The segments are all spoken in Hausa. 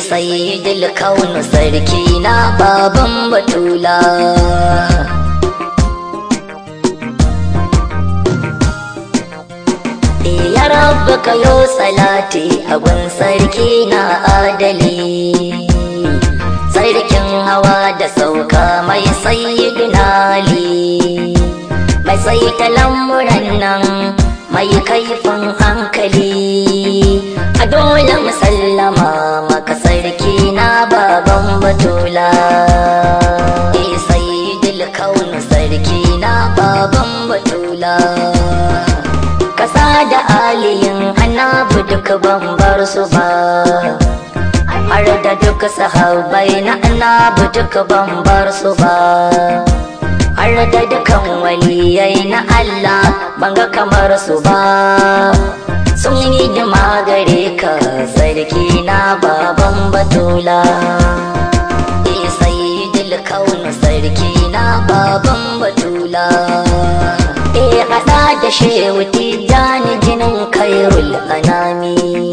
sayyidul kaunu sarki na baban batula ya rabba kayo salati abun sarki na adali sarkin hawa da sauka mai sayyidina ali mai saita lamuran nan mai kaifin hankali a dole musallama maka sarki na baban batula e sayyidul kaunu sarki na baban batula kasa da aliyin annabi duk ban bar su ba har da duk sahabbai na annabi duk ban bar su ba har da dukan waliyai na Allah ban ga kamar su ba sun yi jima gare ka sarki na baban batula e sayyidul kaunu sarki na baban batula e hada da shehu tijjani jinin kairul anami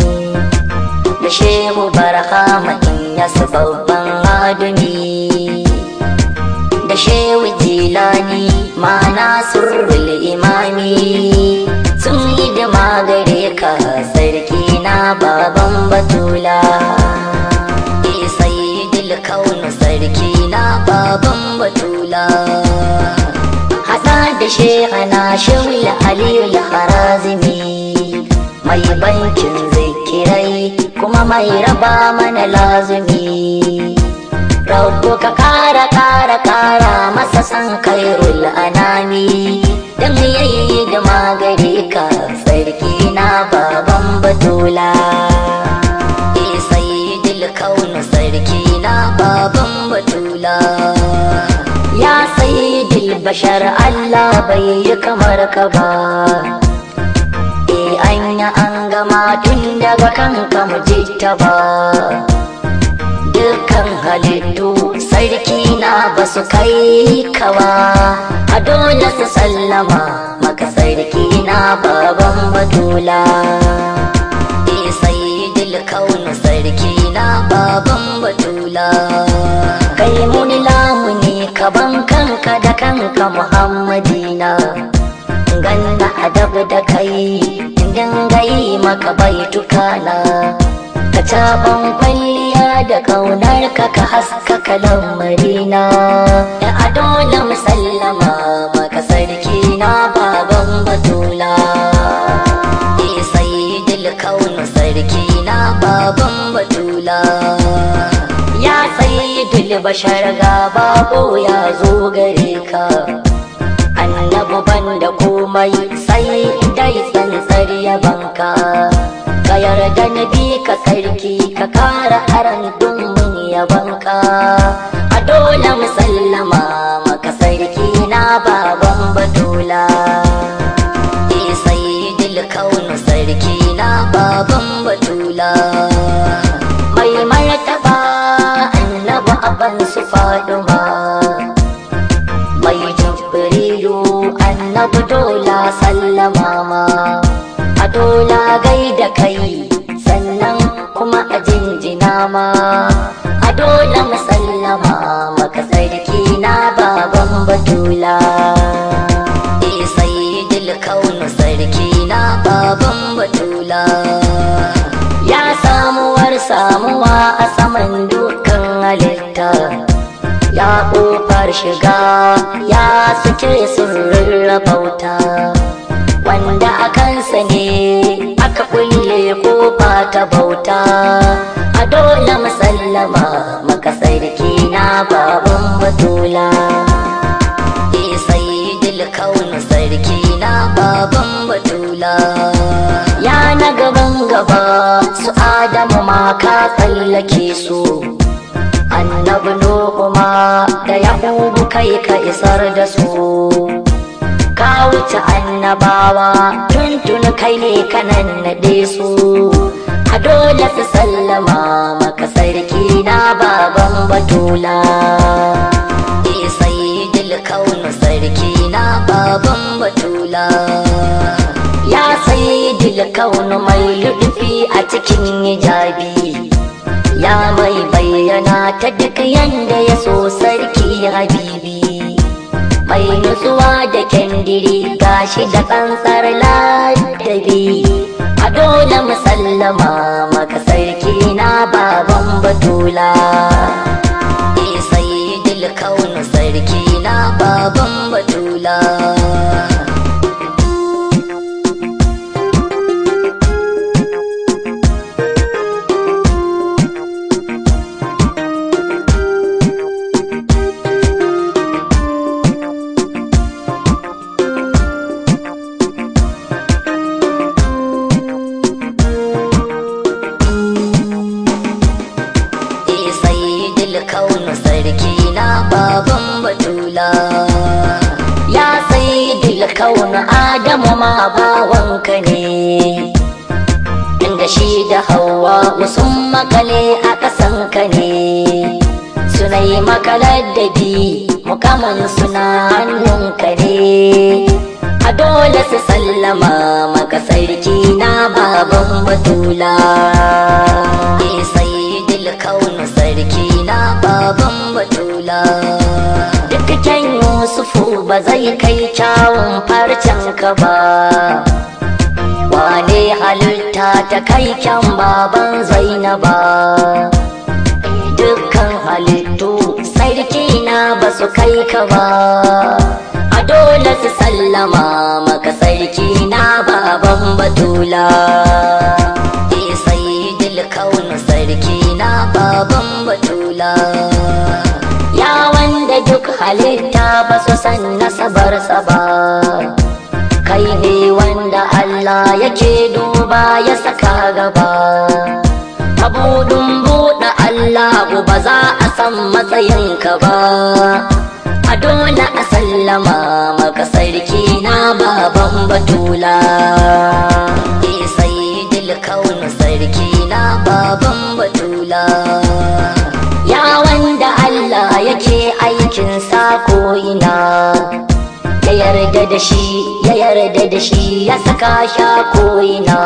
da shehu barhama in yasu babban adumi da shehu jilani mana surrul imami sun yi da magare ka sarki na baban batula e sayyidul kaunu sarki na baban batula hada da shehana shehul aliyul harazimi mai bankin zikirai kuma mai raba mana lazumi Rabbu ka kara kara kara masa san kairul anami dan yayi da magare ka sarki na baban batula e sayyidul kaunu sarki na baban batula ya sayyidul bashar Allah bai yi kamar ka ba e anya an gama tun daga kanka mu ta ba dukkan halittu sarki na ba su kai kawa a dole su sallama maka sarki na baban batula e sayyidul kaunu sarki na baban batula kai muni lamuni kaban kanka da kanka muhammadina ganna adab da kai dinga yi maka baitukana ka caban kwalliya da kaunar ka ka haskaka lamarina da adola musallama maka sarki na baban batula e sayyidul kaunu sarki na baban batula ya sayyidul bashar ga babo ya zo gare ka annabu banda komai sai dai tsantsar yabanka ka yarda na bi ka sarki ka kara haran dumin yabanka a dole musallama maka sarki na baban batula e sayyidul kaunu sarki na baban batula mai martaba annabu aban su faduma mai jibrilu annabu dola sallama ma a dola gaida kai sannan kuma a jinjina ma a dole musallama maka sarki na baban batula e sayyidul kaunu sarki na baban batula ya samuwar samuwa a saman dukkan halitta ya ƙofar shiga ya suke sirrin rabauta wanda a kansa ne aka kulle kofa ta bauta a dole musallama maka sarki na baban batula e sayyidul kaunu sarki na baban batula ya na gaban gaba su adamu ma ka tsallake su annabi nuhu ma da yahubu kai ka isar da su ka wuce annabawa tuntun kai ne kanan naɗe su a dole su sallama maka sarki na baban batula e sayyidul kaunu sarki na baban batula ya sayyidul kaunu mai ludufi a cikin hijabi ya mai bayyana ta duk yanda ya so sarki habibi mai nutsuwa da kyandiri gashi da tsantsar ladabi a dole musallama maka sarki na baban batula e sayyidul kaunu sarki na baban batula e sayyidul kaunu sarki na baban batula ya sayyidul kaunu adamu ma bawanka ne inda shi da hawa sun makale a ƙasanka ne suna yi makalar da bi mukamin suna hannunka ne a dole su sallama maka sarki na baban batula e sayyidul kaunu sarki na baban batula duk kyan yusufu ba zai kai kyawun farcen ka ba wane halitta ta kai kyan baban zainaba dukkan halittu sarki na ba su kai ka ba a dole su sallama maka sarki na baban batula e sayyidul kaunu sarki na baban batula ya wanda duk halitta ba su san nasabarsa ba kai ne wanda Allah yake duba ya saka gaba abudun buɗe Allah ba za a san matsayinka ba a dole a sallama maka sarki na baban batula e sayyidul kaunu sarki na baban batula ya wanda Allah yake aikin sa ina ya yarda da shi ya yarda da shi ya saka sha ko'ina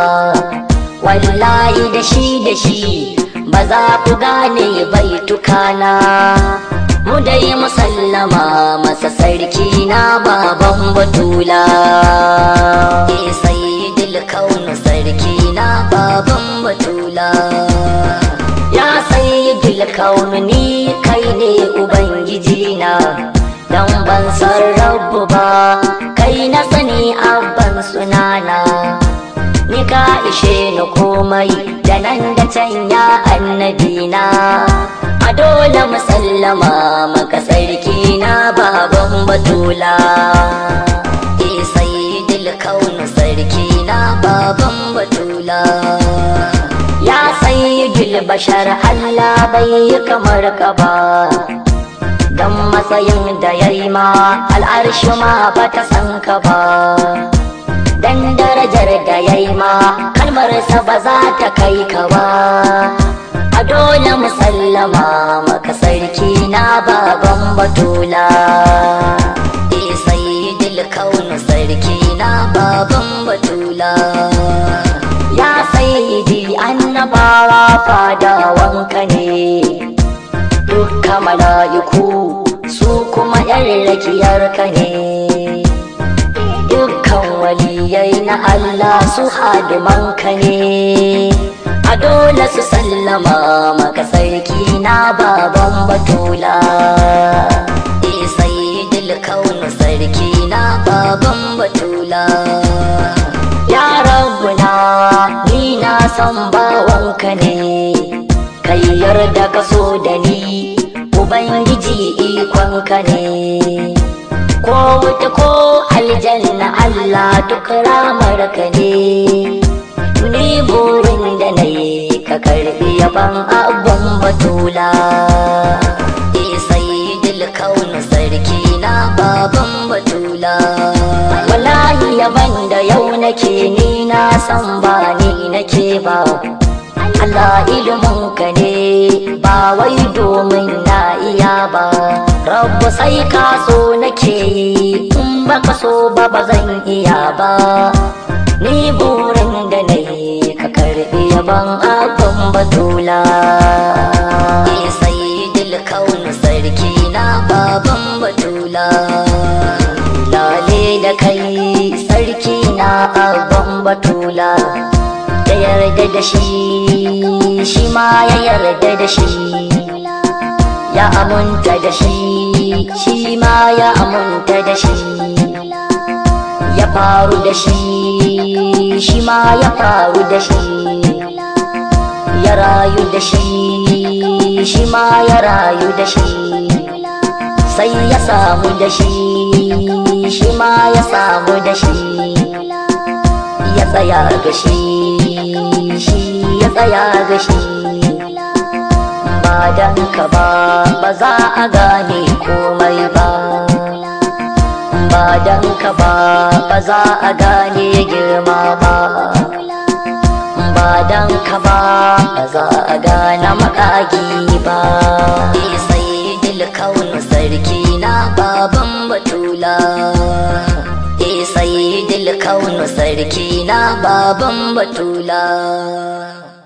wallahi da shi da shi ba za ku gane bai tukana mu dai musallama masa sarki na baban batula e sayyidul kaunu sarki na baban batula ya sayyidul kaunu ni kai ne ubangiji na dan ban san rabu ba kai na sani abban sunana ni ka ishe ni komai da nan da can ya annabina a dole musallama maka sarki na baban batula e sayyidul kaunu sarki na baban batula ya sayyidul bashar Allah bai yi kamar ka ba dan matsayin da ya yi ma al'arshi ma ba ta san ka ba dan darajar da ya yi ma kalmarsa ba za ta kai ka ba a dole musallama maka sarki na baban batula e sayyidul kaunu sarki na baban batula ya sayyidi annabawa fadawanka ne dukka mala'iku su kuma yan rakiyarka ne dukkan waliyai na Allah su hadimanka ne a dole su sallama maka sarki na baban batula e sayyidul kaunu sarki na baban batula ya rabbuna ni na san bawanka ne kai yarda ka so da ni ubangiji ikonka ne ko wuta ko aljanna Allah duk ramarka ne ni burin da na yi ka karbi yaban abban batula e sayyidul kaunu sarki na baban batula wallahi yaban da yau nake ni na san ba ni nake ba Allah iliminka ne ba wai domin na iya ba Rabbu sai ka so nake yi in baka so ba ba zan iya ba ni burin da na yi ka karbi karbi yaban abban batula sayyidul kaunu sarki na baban batula lale da kai sarki na abban batula da yarda da shi shi ma ya yarda da shi ya amunta da shi shi ma ya amunta da shi ya faru da shi shi ma ya faru da shi ya rayu da shi shi ma ya rayu da shi sai ya samu da shi shi ma ya samu da shi ya tsaya ga shi shi ya tsaya ga shi ba dan ka ba ba za a gane komai ba ba dan ka ba ba za a gane girma ba ba dan ka ba ba za a gane makagi ba sai kaunu sarki na baban batula sai kaunu sarki na baban batula